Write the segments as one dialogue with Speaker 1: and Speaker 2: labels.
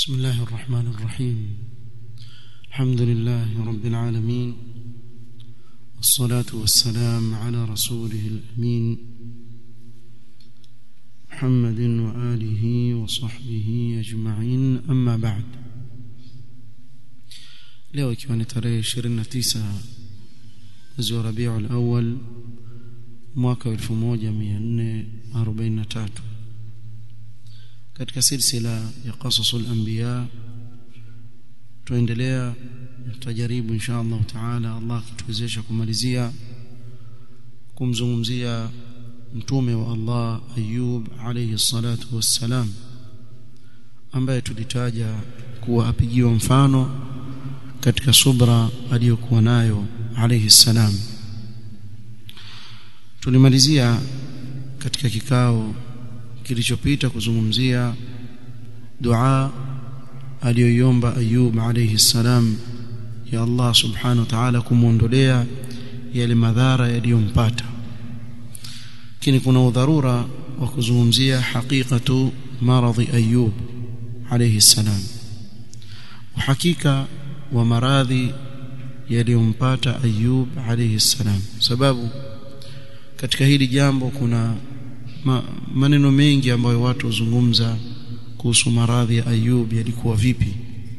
Speaker 1: بسم الله الرحمن الرحيم الحمد لله رب العالمين والصلاة والسلام على رسوله الأمين محمد وآله وصحبه أجمعين أما بعد leo ikiwa ni tarehe 29 mwezi wa Rabiul Awwal mwaka 1443 katika silsila ya qasasul anbiya tuendelea tutajaribu insha Allah taala Allah akituwezesha kumalizia kumzungumzia mtume wa Allah Ayub alayhi salatu wassalam ambaye tulitaja kuwa apigiwa mfano katika subra aliyokuwa nayo alayhi salam tulimalizia katika kikao kilichopita kuzungumzia dua aliyoiomba Ayub alayhi salam ya Allah subhanahu wa ta'ala kumuondolea yale madhara yaliyompata lakini kuna udharura wa kuzungumzia haqiqatu maradhi Ayub alayhi salam uhakika wa maradhi yaliyompata Ayub alayhi salam sababu katika hili jambo kuna ma, maneno mengi ambayo watu huzungumza kuhusu maradhi ya Ayub yalikuwa vipi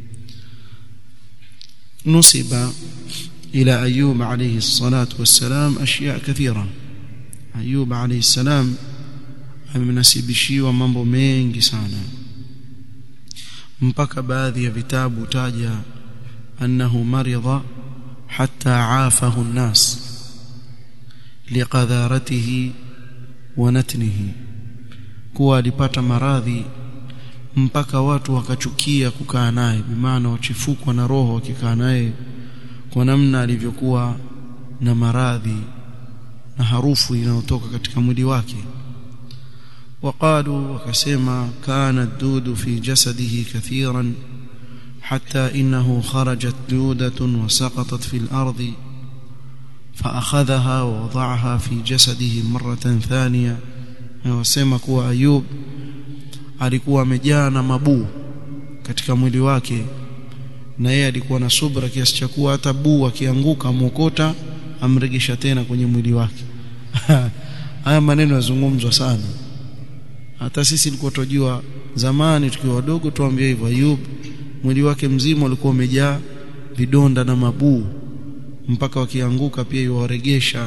Speaker 1: nusiba ila Ayub alayhi salatu wassalam ashya kathira Ayub alayhi salam amenasibishiwa mambo mengi sana mpaka baadhi ya vitabu taja annahu maridha hatta aafahu an-nas liqadharatihi wa natnihi kuwa alipata maradhi mpaka watu wakachukia kukaa naye bimaana wachifukwa na roho wakikaa naye kwa namna alivyokuwa na maradhi na harufu inayotoka katika mwili wake وقالوا وكسما كان الدود في جسده كثيرا حتى إنه خرجت دودة وسقطت في الأرض فأخذها ووضعها في جسده مرة ثانية وسما كوا أيوب alikuwa amejaa na mabuu katika mwili wake na yeye alikuwa na subra kiasi cha kuwa hata buu akianguka mwokota amregesha tena kwenye mwili wake haya maneno yazungumzwa sana hata sisi tulikuwa tujua zamani tukiwa wadogo tuambie hivyo Ayub mwili wake mzima ulikuwa umejaa vidonda na mabuu mpaka wakianguka pia yuwaregesha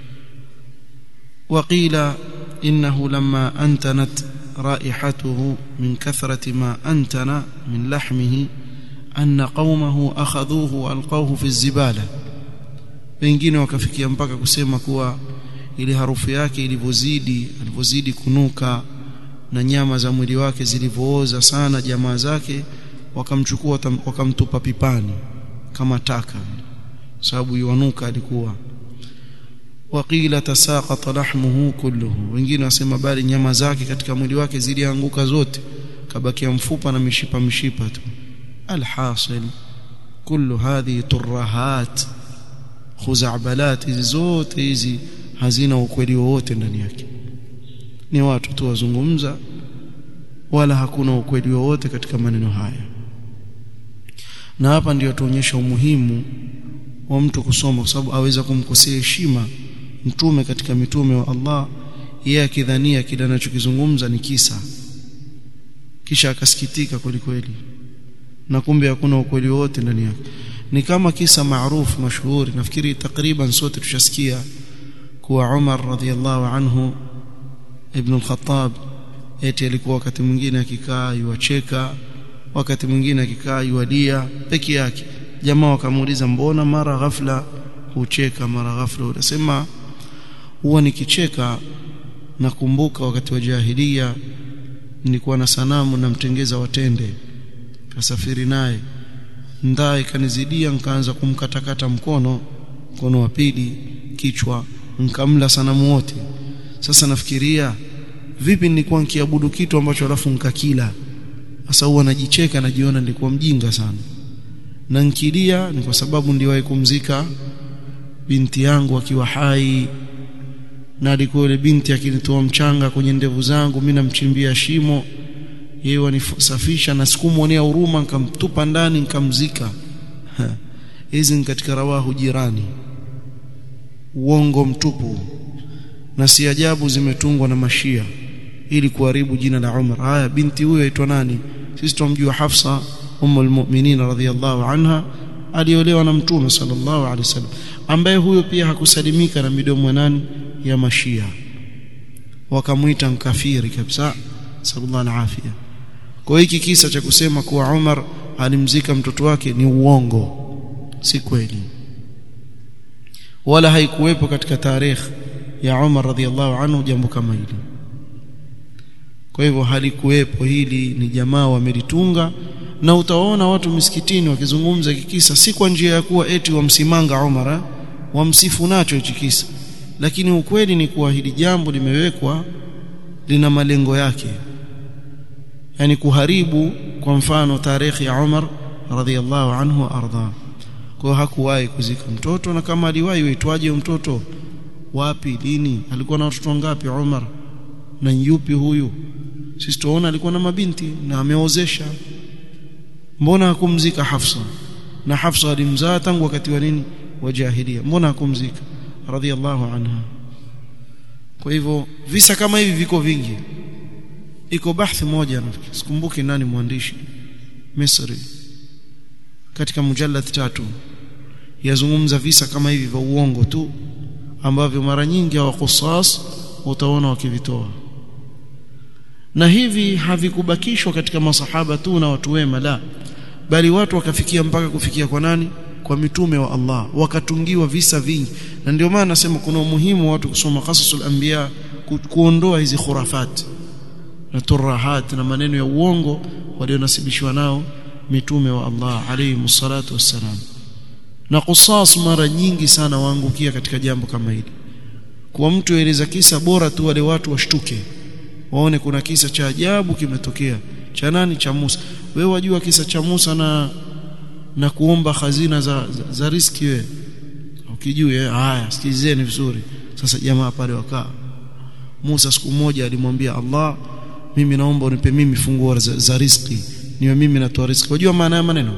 Speaker 1: waqila innahu lamma antanat رائحته من كثرة ما أنتن من لحمه أن قومه أخذوه وألقوه في الزبالة wengine wakafikia mpaka kusema kuwa ile harufu yake ilivyozidi alivyozidi kunuka na nyama za mwili wake zilivyooza sana jamaa zake wakamchukua wakamtupa pipani kama taka sababu yuanuka alikuwa waqila tasaqata lahmuhu kulluhu wengine wasema bali nyama zake katika mwili wake zilianguka zote kabakia mfupa na mishipa mishipa tu alhasil kullu hadhi turahat khuzabalat hizi zote hizi hazina ukweli wowote ndani yake ni watu tu wazungumza wala hakuna ukweli wowote katika maneno haya na hapa ndiyo tuonyesha umuhimu wa mtu kusoma kwa sababu aweza kumkosea heshima mtume katika mitume wa Allah yeye akidhania kile anachokizungumza ni kisa kisha akasikitika kweli kweli na kumbe hakuna ukweli wote ndani yake ni kama kisa maarufu mashuhuri nafikiri takriban sote tushasikia kuwa Umar radhiallahu anhu ibn al-Khattab eti alikuwa wakati mwingine akikaa yuacheka wakati mwingine akikaa yualia peke yake jamaa wakamuuliza mbona mara ghafla hucheka mara ghafla unasema huwa nikicheka nakumbuka wakati wa jahilia nilikuwa na sanamu namtengeza watende kasafiri naye ndaa ikanizidia nikaanza kumkatakata mkono mkono wa pili kichwa nkamla sanamu wote sasa nafikiria vipi nilikuwa nikiabudu kitu ambacho alafu nkakila sasa huwa najicheka najiona nilikuwa mjinga sana na nkilia ni kwa sababu ndiwahi kumzika binti yangu akiwa hai na alikuwa yule binti akinitoa mchanga kwenye ndevu zangu mimi namchimbia shimo yeye wanisafisha na sikumwonea huruma nikamtupa ndani nikamzika hizi ni katika rawahu jirani uongo mtupu na si ajabu zimetungwa na mashia ili kuharibu jina la Umar haya binti huyo aitwa nani sisi tumjua Hafsa ummul mu'minin radhiyallahu anha aliolewa na mtume sallallahu alaihi wasallam ambaye huyo pia hakusalimika na midomo nani ya mashia wakamuita mkafiri kabisa sallallahu alaihi kwa hiki kisa cha kusema kuwa Umar alimzika mtoto wake ni uongo si kweli wala haikuwepo katika tarehe ya Umar radhiallahu anhu jambo kama hili kwa hivyo halikuwepo hili ni jamaa wamelitunga na utaona watu misikitini wakizungumza kikisa si kwa njia ya kuwa eti wamsimanga Umar wamsifu nacho hichi kisa lakini ukweli ni kuwa hili jambo limewekwa lina malengo yake yani kuharibu kwa mfano tarehe ya Umar radhiallahu anhu arda kwa hakuwahi kuzika mtoto na kama aliwahi uitwaje mtoto wapi lini alikuwa na watoto wangapi Umar na yupi huyu sisi tuona alikuwa na mabinti na ameozesha mbona hakumzika Hafsa na Hafsa alimzaa tangu wakati wa nini wa jahiliya mbona hakumzika radhiallahu anha kwa hivyo visa kama hivi viko vingi iko bahthi moja sikumbuki nani mwandishi Misri katika mujallad tatu yazungumza visa kama hivi vya uongo tu ambavyo mara nyingi hawa qusas utaona wakivitoa na hivi havikubakishwa katika masahaba tu na watu wema la bali watu wakafikia mpaka kufikia kwa nani kwa mitume wa Allah wakatungiwa visa vingi na ndio maana nasema kuna umuhimu wa watu kusoma qasasul anbiya ku, kuondoa hizi khurafat na turahat na maneno ya uongo walionasibishwa nao mitume wa Allah alayhi msalatu wassalam na qisas mara nyingi sana waangukia katika jambo kama hili kwa mtu eleza kisa bora tu wale watu washtuke waone kuna kisa cha ajabu kimetokea cha nani cha Musa wewe wajua kisa cha Musa na na kuomba hazina za, za, za riski wewe ukijui haya sikizeni vizuri sasa jamaa pale wakaa Musa siku moja alimwambia Allah mimi naomba unipe mimi funguo za, za riski niwe mimi natoa riski wajua maana ya maneno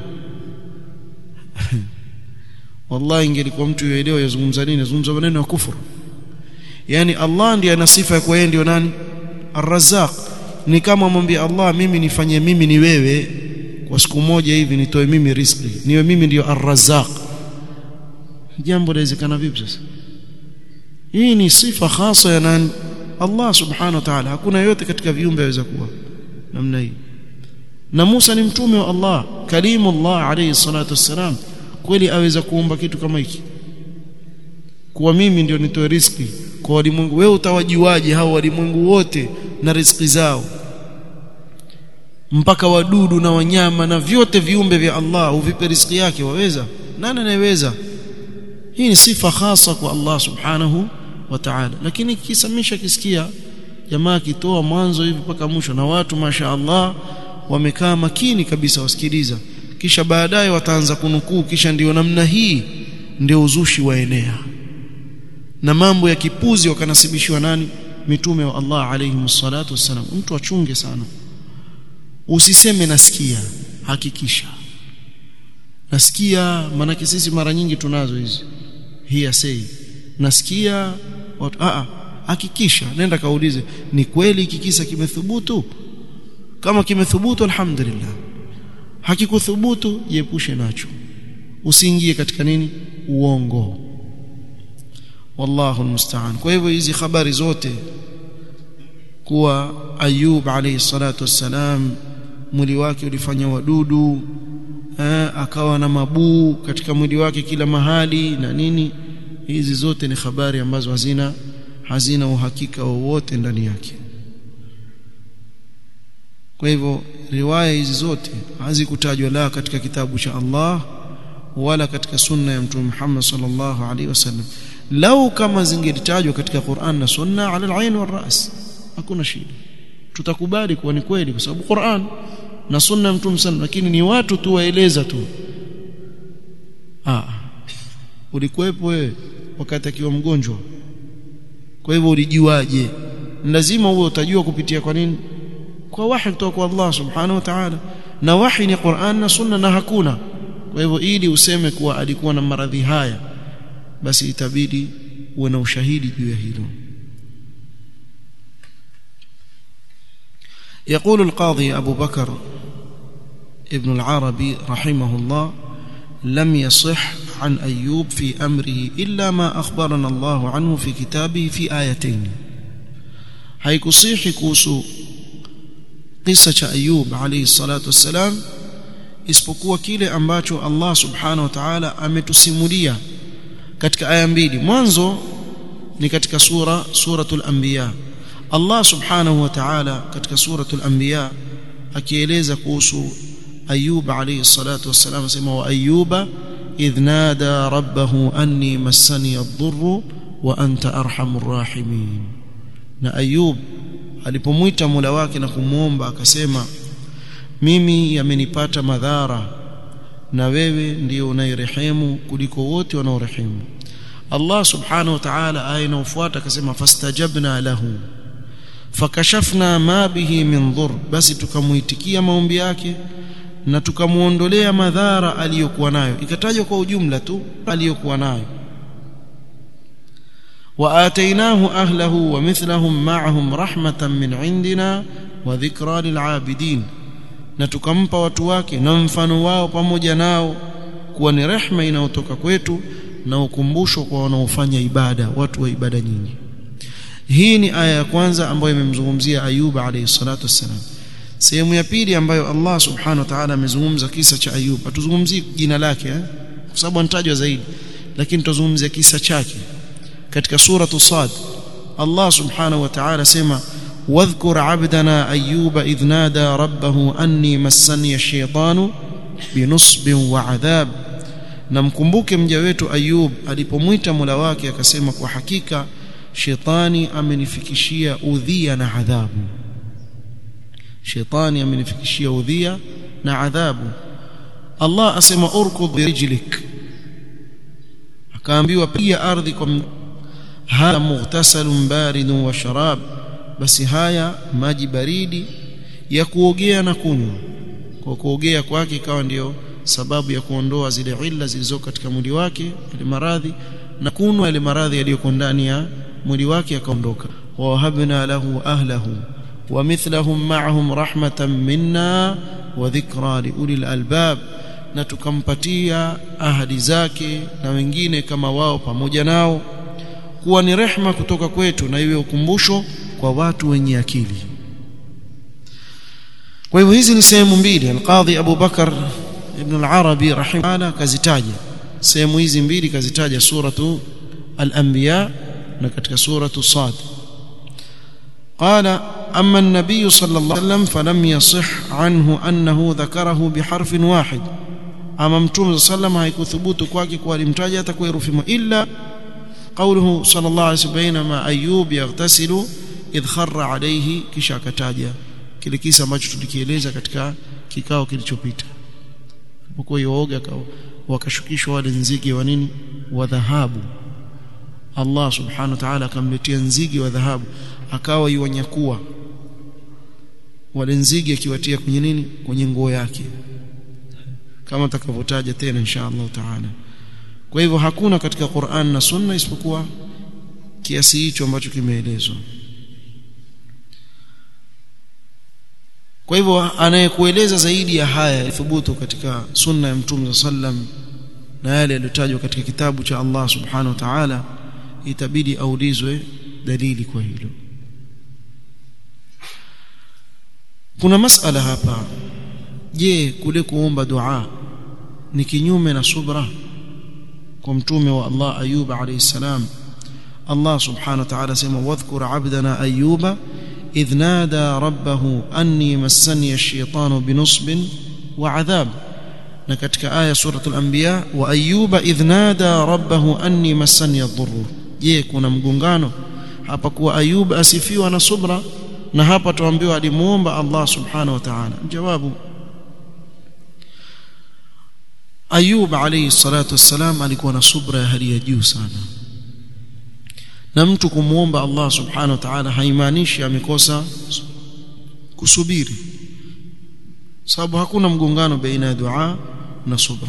Speaker 1: wallahi ingelikuwa mtu yeelewa yazungumza nini yazungumza maneno ya kufuru yani Allah ndiye ana sifa ya kuwa yeye ndio nani Ar-Razzaq ni kama mwambie Allah mimi nifanye mimi ni wewe kwa siku moja hivi nitoe mimi riziki niwe mimi ndio Ar-Razzaq jambo lawezekana vipi sasa hii ni sifa khasa ya nani Allah subhanahu wa ta'ala hakuna yote katika viumbe aweza kuwa namna hii na Musa ni mtume wa Allah kalimullah alayhi salatu wassalam kweli aweza kuomba kitu kama hiki kuwa mimi ndio nitoe riziki kwa walimwengu wewe utawajuaje hao walimwengu wote na riziki zao mpaka wadudu na wanyama na vyote viumbe vya Allah uvipe riziki yake waweza nani anayeweza hii ni sifa khasa kwa Allah subhanahu wa ta'ala lakini kisamisha kisikia jamaa kitoa mwanzo hivi mpaka mwisho na watu masha Allah wamekaa makini kabisa wasikiliza kisha baadaye wataanza kunukuu kisha ndio namna hii ndio uzushi waenea na mambo ya kipuzi wakanasibishiwa nani mitume wa Allah alayhi msalatu wassalam mtu achunge sana usiseme nasikia hakikisha nasikia maana sisi mara nyingi tunazo hizi hii asei nasikia watu a hakikisha nenda kaulize ni kweli kikisa kimethubutu kama kimethubutu alhamdulillah hakikuthubutu jiepushe nacho usiingie katika nini uongo wallahu almusta'an kwa hivyo hizi habari zote kuwa Ayub alayhi salatu wassalam mwili wake ulifanya wadudu eh, akawa na mabuu katika mwili wake kila mahali na nini hizi zote ni habari ambazo hazina hazina uhakika wowote ndani yake kwa hivyo riwaya hizi zote hazikutajwa la katika kitabu cha Allah wala katika sunna ya mtume Muhammad sallallahu alaihi wasallam lau kama zingelitajwa katika Qur'an na sunna ala al-ain wal ras hakuna shida tutakubali kuwa ni kweli kwa sababu Qur'an na sunna ya mtume sallallahu lakini ni watu tu waeleza tu ah ulikuwepo wewe wakati akiwa mgonjwa kwa hivyo ulijuaje lazima uwe utajua kupitia kwa nini kwa wahi kutoka kwa Allah subhanahu wa ta'ala na wahi ni Qur'an na sunna na hakuna kwa hivyo ili useme kuwa alikuwa na maradhi haya basi itabidi uwe na ushahidi juu ya hilo يقول القاضي أبو بكر ابن العربي رحمه الله لم يصح عن أيوب في أمره إلا ما أخبرنا الله عنه في كتابه في آيتين haikusihi kuhusu kisa cha Ayub alayhi salatu wassalam isipokuwa kile ambacho Allah subhanahu wa ta'ala ametusimulia katika aya mbili mwanzo ni katika sura suratul anbiya Allah subhanahu wa ta'ala katika suratul anbiya akieleza kuhusu Ayub alayhi salatu wassalam asema wa Ayuba idh nada rabbahu anni massani ad-dhurru wa anta arhamur rahimin na Ayub alipomwita Mola wake na kumuomba akasema mimi yamenipata madhara na wewe ndio unayerehemu kuliko wote wanaorehemu Allah subhanahu wa ta'ala aya inayofuata akasema fastajabna lahu fakashafna ma bihi min dhur basi tukamuitikia maombi yake na tukamuondolea madhara aliyokuwa nayo ikatajwa kwa ujumla tu aliyokuwa nayo وآتيناه أهله ومثلهم معهم رحمة من عندنا وذكرى للعابدين na tukampa watu wake na mfano wao pamoja nao kuwa ni rehma inayotoka kwetu na ukumbusho kwa wanaofanya ibada watu wa ibada nyingi hii ni aya ya kwanza ambayo imemzungumzia Ayub alayhi salatu wassalam sehemu ya pili ambayo Allah subhanahu wa ta'ala amezungumza kisa cha Ayub hatuzungumzii jina lake eh? kwa sababu anatajwa zaidi lakini tutazungumzia kisa chake katika suratu Sad Allah subhanahu wa ta'ala sema wadhkur 'abdana ayyuba idh nada rabbahu anni massani ash-shaytanu binusbin wa 'adhab na mkumbuke mja wetu Ayub alipomwita Mola wake akasema kwa hakika shetani amenifikishia udhia na adhabu shetani amenifikishia udhia na adhabu Allah asema urkud birijlik akaambiwa piga ardhi kwa hadha mughtasalun baridun wa sharab basi haya maji baridi ya kuogea na kunywa kwa kuogea kwake ikawa ndiyo sababu ya kuondoa zile illa zilizo katika mwili wake ile maradhi na kunwa ile maradhi yaliyoko ndani ya mwili wake akaondoka wa wahabna lahu ahlahu wa mithlahum ma'ahum rahmatan minna wa dhikra liulil albab na tukampatia ahadi zake na wengine kama wao pamoja nao kuwa ni rehma kutoka kwetu na iwe ukumbusho kwa watu wenye akili kwa hivyo hizi ni sehemu mbili al-Qadhi Abu Bakar ibn al-Arabi rahimahullah kazitaja sehemu hizi mbili kazitaja suratu al-Anbiya na katika suratu Sad قال أما النبي صلى الله عليه وسلم فلم يصح عنه أنه ذكره بحرف واحد أما متوم صلى الله عليه وسلم هيكثبوت kwake kwa alimtaja hata kwa herufi moja illa قوله صلى الله عليه وسلم بينما أيوب يغتسل إذ خر عليه kisha akataja kile kisa ambacho tulikieleza katika kikao kilichopita alipokuwa yooga wakashukishwa wale nzige wa nini wa dhahabu Allah subhanahu wa ta'ala akamletea nzige wa dhahabu akawa yuwanyakua wale nzige akiwatia kwenye nini kwenye nguo yake kama takavyotaja tena insha Allah taala kwa hivyo hakuna katika Qur'an na Sunna isipokuwa kiasi hicho ambacho kimeelezwa kwa hivyo anayekueleza zaidi ya haya thubutu katika sunna ya Mtume sallam na yale yaliyotajwa katika kitabu cha Allah subhanahu wa ta'ala itabidi aulizwe dalili kwa hilo kuna masala hapa je kule kuomba dua ni kinyume na subra kwa mtume wa Allah Ayub alayhi salam Allah subhanahu wa ta'ala sema wadhkur 'abdana Ayuba idh nada rabbahu anni massani ash-shaytanu binusbin wa 'adhab na katika aya suratul anbiya wa Ayuba idh nada rabbahu anni massani ad-dhurr je kuna mgongano hapa kuwa Ayub asifiwa na subra na hapa tuambiwa alimuomba Allah subhanahu wa ta'ala jawabu Ayub alayhi salatu wassalam alikuwa na subra ya hali ya juu sana na mtu kumuomba Allah subhanahu wa ta'ala haimaanishi amekosa kusubiri sababu hakuna mgongano baina ya dua na subra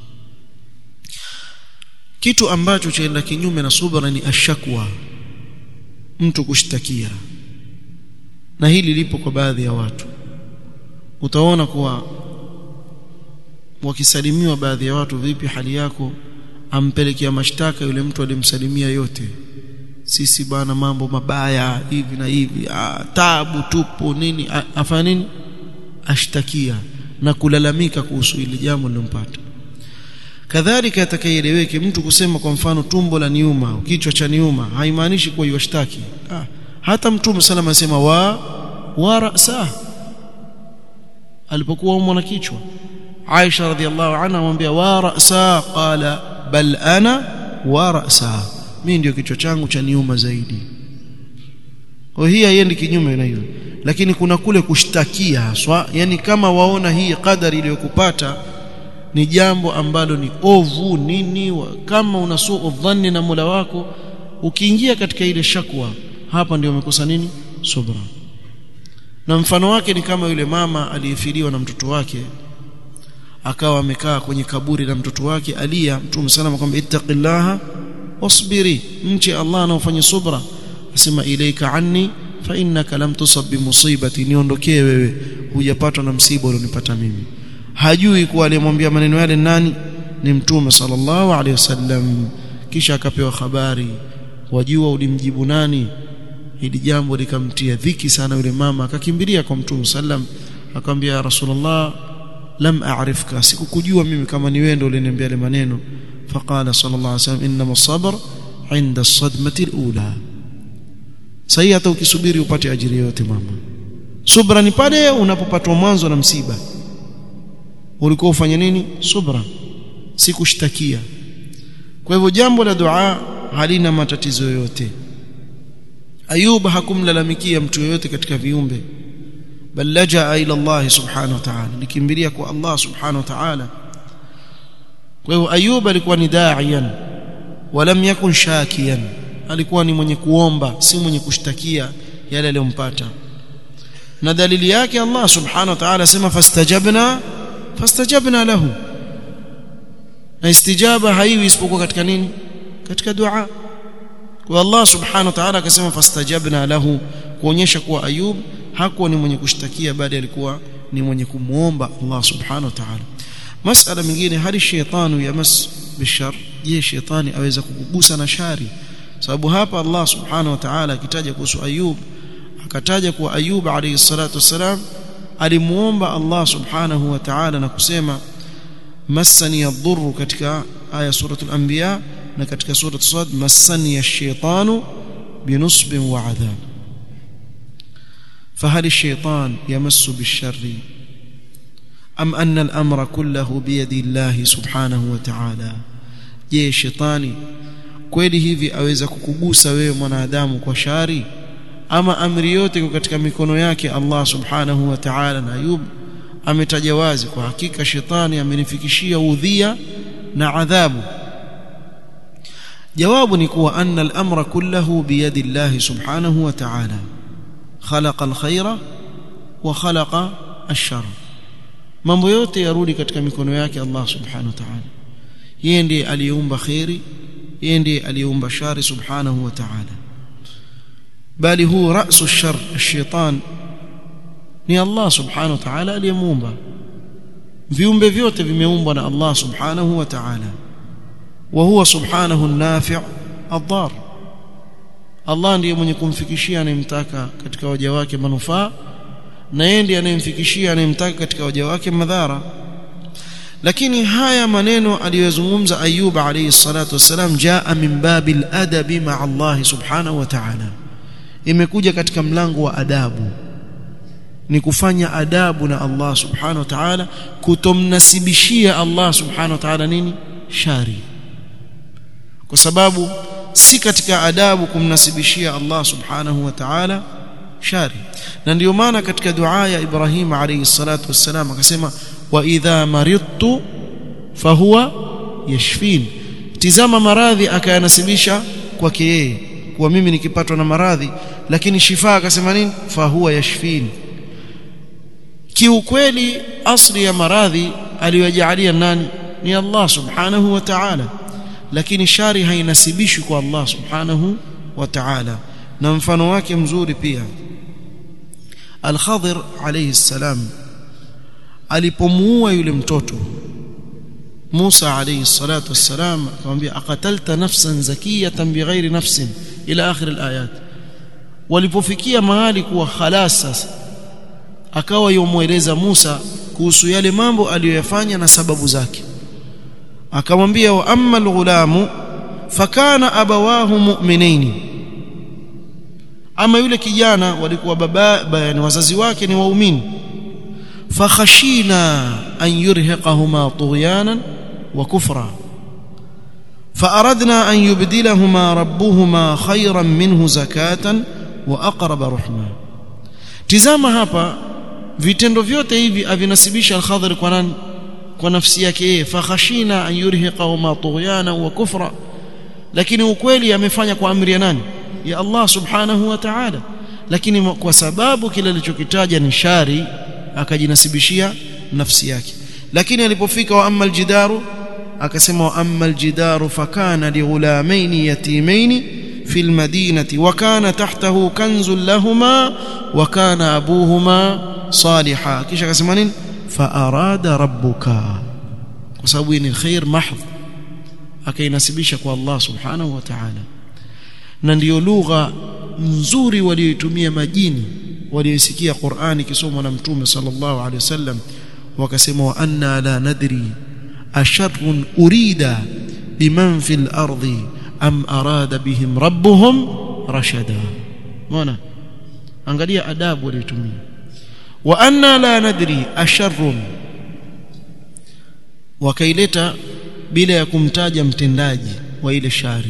Speaker 1: kitu ambacho chaenda kinyume na subra ni ashakwa mtu kushtakia na hili lipo kwa baadhi ya watu utaona kuwa wakisalimiwa baadhi ya watu vipi hali yako ampelekea mashtaka yule mtu alimsalimia yote sisi bwana mambo mabaya hivi na hivi ah, tabu tupo nini afanya nini ashtakia na kulalamika kuhusu ile jambo lilompata kadhalika atakayeeleweke mtu kusema kwa mfano tumbo la niuma kichwa cha niuma haimaanishi kuwa yashtaki ah, hata mtume salama asema wa wa rasa alipokuwa umwa na kichwa Aisha radhiallahu anha amwambia wa rasa qala bal ana wa rasa mimi ndio kichwa changu cha niuma zaidi kwa hii haiendi kinyume na hiyo lakini kuna kule kushtakia haswa yani kama waona hii kadari iliyokupata ni jambo ambalo ni ovu nini wa, kama unasuu dhanni na Mola wako ukiingia katika ile shakwa hapa ndio umekosa nini subra na mfano wake ni kama yule mama aliyefiliwa na mtoto wake akawa amekaa kwenye kaburi la mtoto wake alia mtume salama kwamba ittaqillaha wasbiri mche Allah na ufanye subra asema ilaika anni fa innaka lam tusab bi musibati niondokee wewe hujapatwa na msiba ulionipata mimi hajui kuwa aliyemwambia maneno yale nani ni mtume sallallahu alaihi wasallam kisha akapewa habari wajua ulimjibu nani hili jambo likamtia dhiki sana yule mama akakimbilia kwa mtume sallam akamwambia ya rasulullah lam a'rifka sikukujua mimi kama ni wewe ndio uliniambia yale maneno faqala sallallahu alaihi wasallam inma sabr inda as-sadmati al-ula sahi hata ukisubiri upate ajiri yote mama subra ni pale unapopatwa mwanzo na msiba ulikuwa ufanye nini subra si kushtakia kwa hivyo jambo la dua halina matatizo yoyote ayub hakumlalamikia mtu yoyote katika viumbe bal lajaa ila Allah subhanahu wa ta'ala likimbilia kwa Allah subhanahu wa ta'ala kwa hivyo ayub alikuwa ni da'iyan walam yakun shakiyan alikuwa ni mwenye kuomba si mwenye kushtakia yale aliyompata na dalili yake Allah subhanahu wa ta'ala sema fastajabna fastajabna lahu na istijaba haiwi isipokuwa katika nini katika dua kwa Allah subhanahu wa ta'ala akasema fastajabna lahu kuonyesha kuwa Ayub hakuwa ni mwenye kushtakia bali alikuwa ni mwenye kumuomba Allah subhanahu wa ta'ala masala mingine hali shaytanu yamas bishar je shaytani aweza kukugusa na shari sababu hapa Allah subhanahu wa ta'ala akitaja kuhusu Ayub akataja kuwa Ayub alayhi salatu wasalam alimuomba Allah subhanahu wa ta'ala na kusema massani yadhurru katika aya suratul anbiya na katika sura sad massani ash-shaytanu binusbin wa adhab فهل الشيطان يمس بالشر أم أن الأمر كله بيد الله سبحانه وتعالى je shetani kweli hivi aweza kukugusa wewe mwanadamu kwa shari ama amri yote iko katika mikono yake Allah subhanahu wa ta'ala na Ayub ametaja wazi kwa hakika shetani amenifikishia udhia na adhabu jawabu ni kuwa anna al-amra kullahu biyadi Allah subhanahu wa ta'ala khalaqa al-khaira wa khalaqa ash-shar mambo yote yarudi katika mikono yake Allah subhanahu wa ta'ala yeye ndiye aliyeumba khairi yeye ndiye aliyeumba shari subhanahu wa ta'ala bali huu rasu shar shaitan ni Allah subhanahu wa ta'ala aliyemuumba viumbe vyote vimeumbwa na Allah subhanahu wa ta'ala wa huwa subhanahu an-nafi' ad-dar Allah ndiye mwenye kumfikishia anayemtaka katika waja wake manufaa na yeye ndiye anayemfikishia anayemtaka katika waja wake madhara lakini haya maneno aliyozungumza Ayub alayhi salatu wasalam jaa min babil adabi ma'a Allah subhanahu wa ta'ala imekuja katika mlango wa adabu ni kufanya adabu na Allah subhanahu wa ta'ala kutomnasibishia Allah subhanahu wa ta'ala nini shari kwa sababu si katika adabu kumnasibishia Allah subhanahu wa ta'ala shari na ndio maana katika dua ya Ibrahim alayhi salatu wassalam akasema wa idha maridtu fahuwa yashfin tizama maradhi akayanasibisha kwake yeye kuwa mimi nikipatwa na maradhi lakini shifa akasema nini fahuwa yashfin kiukweli asli ya maradhi aliyojalia nani ni Allah subhanahu wa ta'ala lakini shari hainasibishwi kwa Allah subhanahu wa ta'ala na mfano wake mzuri pia Al-Khadir alayhi salam alipomuua yule mtoto Musa alayhi salatu wassalam akamwambia aqatalta nafsan zakiyatan bighairi nafsin ila akhir al-ayat walipofikia mahali kuwa khalas sasa akawa yomueleza Musa kuhusu yale mambo aliyoyafanya na sababu zake akamwambia wa amma al-ghulamu fakana abawahu mu'minaini ama yule kijana walikuwa baba yani wazazi wake ni waumini fakhashina an yurhiqahuma tughyanan wa kufra فأردنا أن يبدلهما ربهما خيرا منه زكاة وأقرب رحمة tizama hapa vitendo vyote hivi avinasibisha al-Khadhir kwa nani kwa nafsi yake yeye fakhashina an yurhiqahuma tughyana wa kufra lakini ukweli amefanya kwa amri ya nani ya Allah subhanahu wa ta'ala lakini kwa sababu kile alichokitaja ni shari akajinasibishia nafsi yake lakini alipofika wa amma aljidaru akasema wa amma aljidaru fakana lighulamaini yatimaini في المدينة وكان تحته كنز لهما وكان أبوهما صالحا كيش كسمانين فأراد ربك وسبين الخير محض akainasibisha kwa Allah subhanahu wa ta'ala na ndiyo lugha nzuri walioitumia majini waliosikia Qur'ani kisomwa na Mtume sallallahu alaihi wasallam wakasema wa anna la nadri asharrun urida biman fil ardi am arada bihim rabbuhum rashada unaona angalia adabu waliotumia wa anna la nadri asharrun wakaileta bila ya kumtaja mtendaji wa ile shari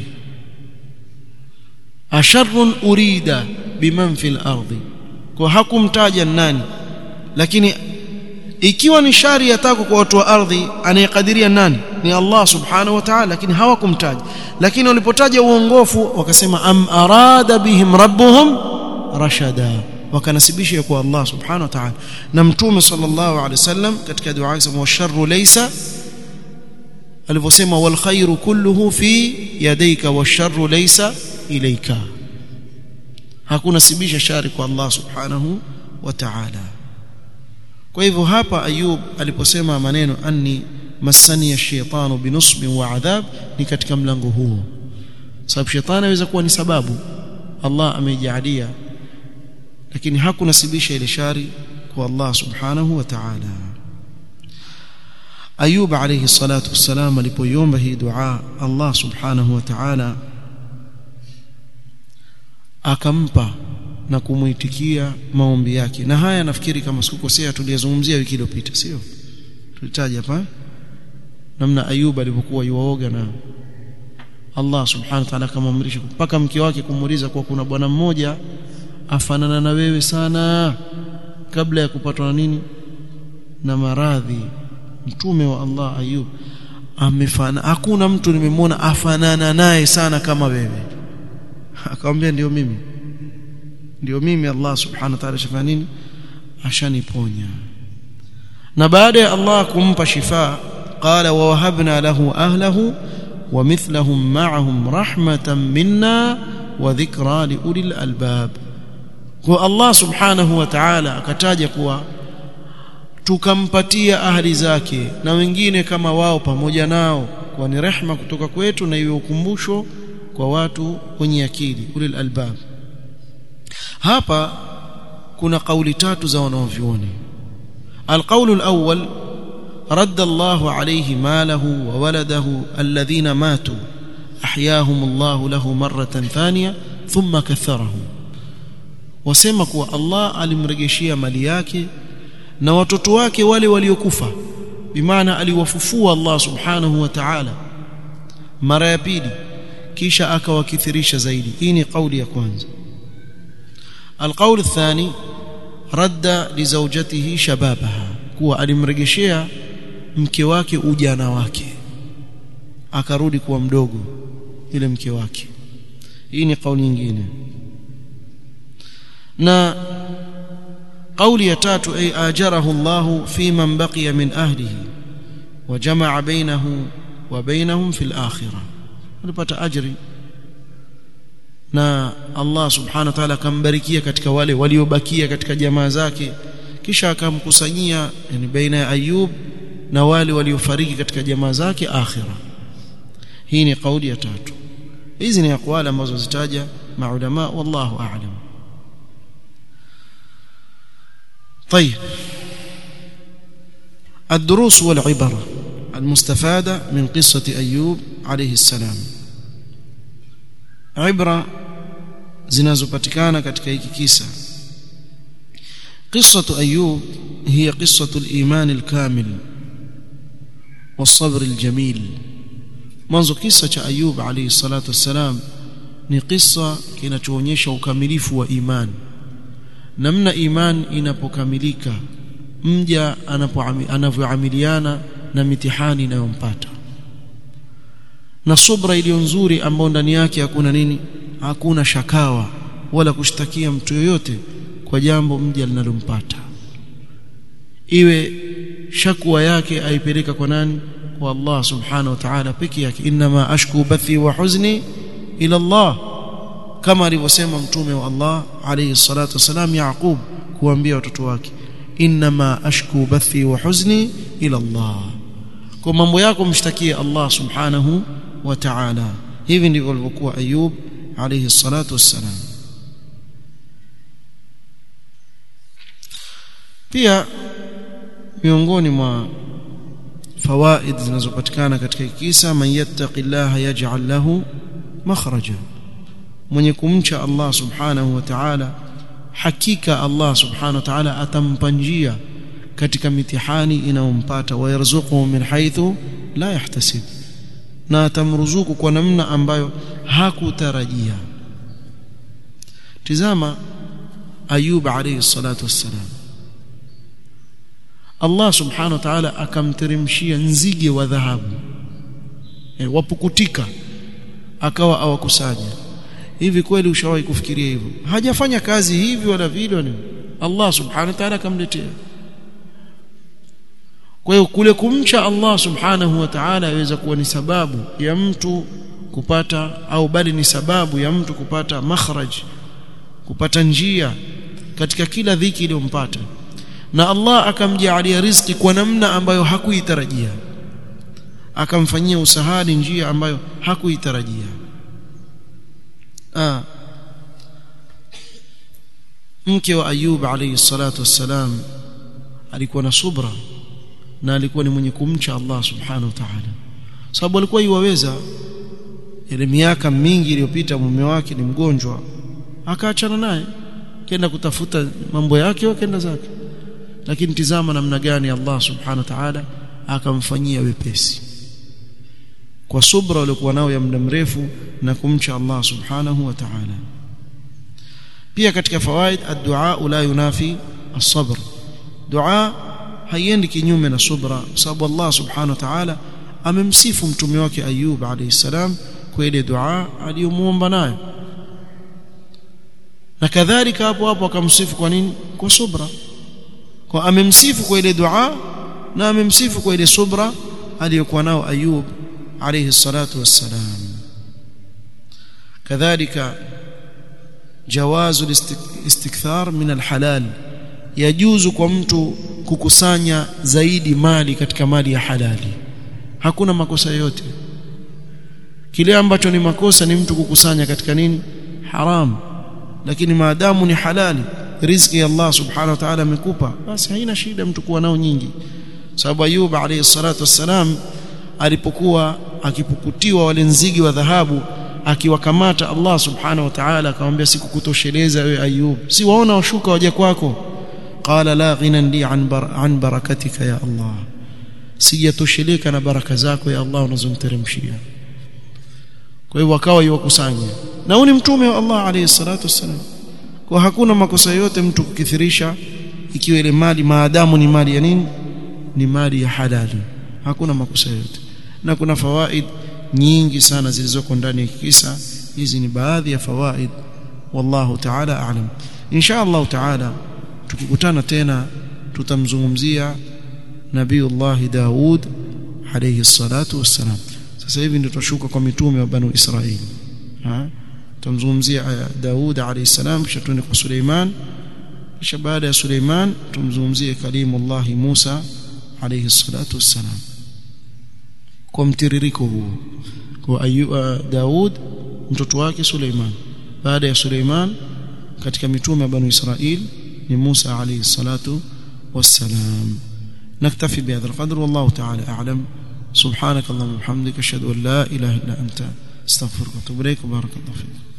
Speaker 1: asharrun urida biman fil ardi kwa hakumtaja nani lakini ikiwa ni shari yatako kwa watu wa ardhi anayekadiria nani ni Allah subhanahu wa ta'ala lakini hawakumtaja lakini walipotaja uongofu wakasema am arada bihim rabbuhum rashada wakanasibisha kwa Allah subhanahu wa ta'ala na mtume sallallahu alaihi wasallam katika dua yake wa sharru laysa alivyosema wal khairu kulluhu fi yadayka washarru laysa ilayka hakuna sibisha shari kwa Allah subhanahu wa ta'ala kwa hivyo hapa ayub aliposema maneno anni masani ya shaytanu binusbin wa adhab ni katika mlango huo sababu shetani anaweza kuwa ni sababu Allah ameijalia lakini hakunasibisha ile shari kwa Allah subhanahu wa ta'ala Ayub alayhi salatu wassalam alipoiomba hii dua Allah subhanahu wa ta'ala akampa na kumuitikia maombi yake na haya nafikiri kama sikukosea tuliyazungumzia wiki iliyopita sio tulitaja hapa namna Ayub alipokuwa yuoga na Allah subhanahu wa ta'ala akamwamrisha mpaka mke wake kumuuliza kwa kuna bwana mmoja afanana na wewe sana kabla ya kupatwa na nini na maradhi mtume wa Allah Ayub amefana hakuna mtu nimemwona afanana naye sana kama wewe akamwambia ndio mimi ndio mimi Allah subhanahu wa ta'ala shafanya nini ashaniponya na baada ya Allah kumpa shifa qala wa wahabna lahu ahlahu wa mithlahum ma'ahum rahmatan minna wa dhikra li ulil albab kwa Allah subhanahu wa ta'ala akataja kuwa tukampatia ahli zake na wengine kama wao pamoja nao kwa ni rehma kutoka kwetu na iwe ukumbusho kwa watu wenye akili ulil albab hapa kuna kauli tatu za wanaovyuoni القول الأول رد الله عليه ماله وولده الذين ماتوا أحياهم الله له مرة ثانية ثم كثرهم wasema kuwa Allah alimrejeshia mali yake na watoto wake wale waliokufa bimaana aliwafufua Allah subhanahu wa ta'ala mara ya pili kisha akawakithirisha zaidi hii ni kauli ya kwanza القول الثاني رد لزوجته شبابها kuwa alimrejeshea mke wake ujana wake akarudi kuwa mdogo ile mke wake hii ni kauli nyingine na قولي يتاتو أي آجره الله في من بقي من أهله وجمع بينه وبينهم في الآخرة alipata ajri na Allah subhanahu wa ta'ala akambarikia katika wale waliobakia katika jamaa zake kisha akamkusanyia yani baina ya Ayub na wale waliofariki katika jamaa zake akhira hii ni kauli ya tatu hizi ni aqwali ambazo zitaja maulama wallahu a'lam طيب الدروس والعبر المستفادة من قصة أيوب عليه السلام عبرة zinazopatikana katika hiki kisa قصة أيوب هي قصة الإيمان الكامل والصبر الجميل mwanzo kisa cha Ayub alayhi salatu wassalam ni kisa kinachoonyesha ukamilifu wa imani namna imani inapokamilika mja anavyoamiliana na mitihani inayompata na subra iliyo nzuri ambayo ndani yake hakuna nini hakuna shakawa wala kushtakia mtu yoyote kwa jambo mja linalompata iwe shakwa yake aipeleka kwa nani kwa Allah subhanahu wa ta'ala peke yake inma ashku bathi wa huzni ila Allah kama alivyosema mtume wa Allah alayhi salatu wasalam Yaqub kuambia watoto wake inma ashku bathi wa huzni ila Allah kwa mambo yako mshtakie Allah subhanahu wa ta'ala hivi ndivyo alivyokuwa Ayub alayhi salatu wassalam pia miongoni mwa fawaid zinazopatikana katika kisa man yattaqillaha yaj'al lahu makhraja mwenye kumcha Allah subhanahu wa ta'ala hakika Allah subhanahu wa ta'ala atampa njia katika mitihani inayompata wayarzuquhu min haythu la yahtasib na atamruzuku kwa namna ambayo hakutarajia tizama ayub alayhi salatu wassalam Allah subhanahu wa ta'ala akamteremshia nzige wa dhahabu e, wapukutika akawa awakusanya hivi kweli ushawahi kufikiria hivyo hajafanya kazi hivi wala vile wala Allah subhanahu wa ta'ala akamletea kwa hiyo kule kumcha Allah subhanahu wa ta'ala yaweza kuwa ni sababu ya mtu kupata au bali ni sababu ya mtu kupata makhraj kupata njia katika kila dhiki iliyompata na Allah akamjaalia riziki kwa namna ambayo hakuitarajia akamfanyia usahali njia ambayo hakuitarajia ah mke wa Ayub alayhi salatu wassalam alikuwa na subra na alikuwa ni mwenye kumcha Allah subhanahu wa ta'ala sababu alikuwa iwaweza ile miaka mingi iliyopita mume wake ni mgonjwa akaachana naye kenda kutafuta mambo yake wakaenda zake lakini tizama namna gani Allah subhanahu wa ta'ala akamfanyia wepesi kwa subra waliokuwa nao ya muda mrefu na kumcha Allah subhanahu wa ta'ala pia katika fawaid ad-du'a la yunafi as-sabr dua haiendi kinyume na subra sababu Allah subhanahu wa ta'ala amemsifu mtume wake Ayub alayhi salam kwa ile dua aliyomuomba nayo na kadhalika hapo hapo akamsifu kwa nini kwa subra kwa amemsifu kwa ile dua na amemsifu kwa ile subra aliyokuwa nao Ayub alayhi salatu wassalam kadhalika jawazu istikthar min alhalal yajuzu kwa mtu kukusanya zaidi mali katika mali ya halali hakuna makosa yote kile ambacho ni makosa ni mtu kukusanya katika nini haram lakini maadamu ni halali riziki ya Allah subhanahu wa ta'ala amekupa basi haina shida mtu kuwa nao nyingi sababu Ayub alayhi salatu wassalam alipokuwa akipukutiwa wale nzige wa dhahabu akiwakamata Allah subhanahu wa ta'ala akamwambia sikukutosheleza wewe Ayub si waona washuka waje kwako qala la ghinan li an, bar an barakatika ya Allah sijatosheleka na baraka zako ya Allah unazomteremshia kwa hivyo akawa yuwakusanya na huyu ni mtume wa Allah alayhi salatu wassalam kwa hakuna makosa yote mtu kukithirisha ikiwa ile mali maadamu ni mali ya nini ni mali ya halali hakuna makosa yote na kuna fawaid nyingi sana zilizoko ndani ya kisa hizi ni baadhi ya fawaid wallahu ta'ala a'lam insha Allah ta'ala tukikutana tena tutamzungumzia nabiiullah Daud alayhi salatu wassalam sasa hivi ndio tutashuka kwa mitume wa banu Israili ha tumzungumzia Daud alayhi salam kisha tuende kwa Suleiman kisha baada ya Suleiman tumzungumzie kalimullah Musa alayhi salatu wassalam kwa mtiririko huo kwa ayuba Daud mtoto wake Suleiman baada ya Suleiman katika mitume wa banu Israil ni Musa alayhi salatu wassalam نكتفي بهذا القدر والله تعالى أعلم سبحانك اللهم وبحمدك أشهد أن لا إله إلا أنت استغفرك واتوب إليك وبارك الله فيك